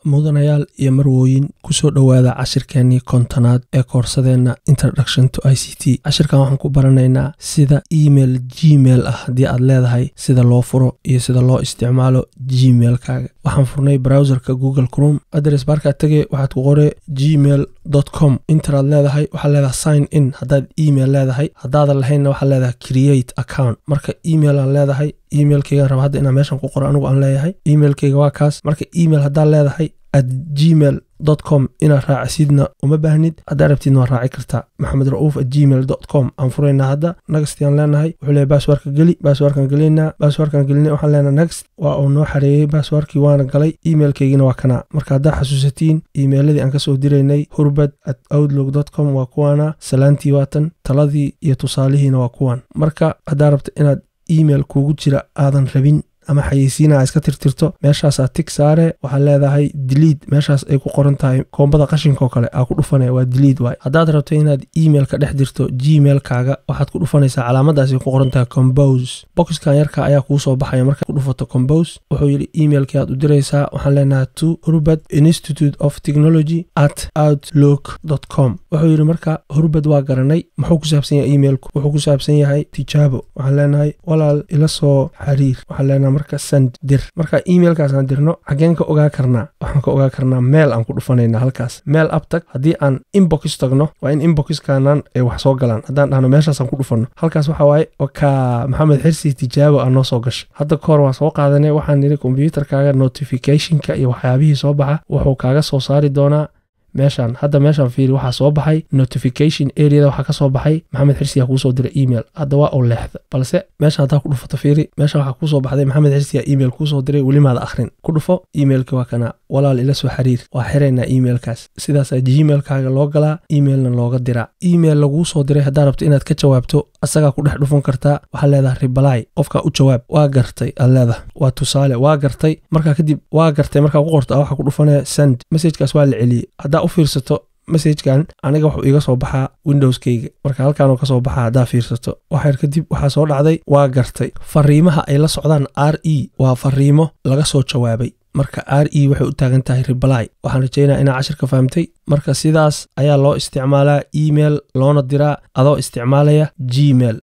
mudanayaal iyo marwooyin kusoo dhowaada cashirkeenii kontonaad ee koorsadeenna introduction to i c t cashirkan waxaan ku baranaynaa sida email gmail ah haddii aad leedahay sida loo furo iyo sida loo isticmaalo gmailkaaga waxaan furnay browserka google crom adres baarkaad tegey waxaad ku qore gmail com interaad leedahay waxaad leedahay sign in haddaad email leedahay haddaadan lahaynna waxaad leedahay create account marka email aan leedahay emailkeygaan raba hadda inaan meeshan ku qoro anigu aan leeyahay emailkeyga waa kaas marka email haddaad leedahay at gmail com inaad raacisidna uma baahnid haddaa rabtidna waad raaci kartaa maxamed ra'uuf at gmail com aan furaynaa hadda nagstiaan leenahay wuxuu leeyahy baaswarka geli baaswarkan gelinaa baaswarkan gelina waxaan leenahay next waa uu noo xareeyey baaswarkii waana galay emailkeygina waa kanaa marka haddaa xasuusatiin emailadii aan kasoo diraynay hurbad at outlook com waa kuwaana salaantii waatan taladii iyo tusaalihiina waa kuwan marka haddaa rabta inaad email kuugu jira aadan rabin ama xayeysiina iska tirtirto meeshaasaa tig saare waxaad leedahay diliid meeshaas ay ku qoran tahay koombada qashinkaoo kale aa ku dhufanaya waa diliid waay haddaad rabto inaad email ka dhex dirto gmailkaaga waxaad ku dhufanaysaa calaamadaas ay ku qoran tahay combose boxkan yarka ayaa kuu soo baxaya markaad ku dhufato combose wuxuu yidhi emailkii aad u diraysaa waxaan leenahay to hurbad institute of technology at outlook com wuxuu yidhi marka hurbad waa garanay muxuu ku saabsan yahay emailku wuxuu ku saabsan yahay tijaabo waxaan leenahay walaal ila soo xiriir waxaan leenahay marka sand dir marka emailkaasaan dirno xageen ka ogaa karnaa waxaan ka ogaa karnaa meel aan ku dhufanayna halkaas meel abtag haddii aan inbox tagno waa in inboxkanan ay wax soo galaan haddaan dhahno meeshaasaan ku dhufanno halkaas waxa waaye ka maxamed xirsi tijaabo aa noo soo gasha hadda ka hor waa soo qaadanay waxaan nidhi kombyuutarkaaga notificationka iyo waxyaabihii soo baxa wuxuu kaaga soo saari doonaa meeshaan hadda meeshaan fiiri waxaa soo baxay notification areada waxaa ka soo baxay maxamed xirsiyaa kuusoo diray email hadda waa uu leexda balse meesha haddaa ku dhufato fiiri meesha waxaa kuusoo baxday maxamed xirsiyaa email kuusoo diray welimaada akhrin ku dhufo emailki waa kana walaal ila soo xiriir waa xiraynaa emailkaas sidaasaa gmailkaaga loo galaa emailna looga diraa email laguu soo diray haddaa rabto inaad ka jawaabto asagaa ku dhex dhufan kartaa waxaad leedahay ribalai qofkaa u jawaab waa gartay aad leedahay waa tusaale waa gartay markaa kadib waa gartay markaa ku qorto waxaa ku dhufanaya send messajkaas waa la celiyey haddaa u fiirsato messajkan aniga wuxuu iga soo baxaa windowskeyga marka halkaanuu ka soo baxaa haddaa fiirsato waxyar kadib waxaa soo dhacday waa gartay fariimaha ay la socdaan r e waa fariimo laga soo jawaabay marka r e waxay u taagan tahay ribalai waxaan rajeynaya inaa cashirka fahamtay marka sidaas ayaa loo isticmaalaa email loona diraa adoo isticmaalaya gmail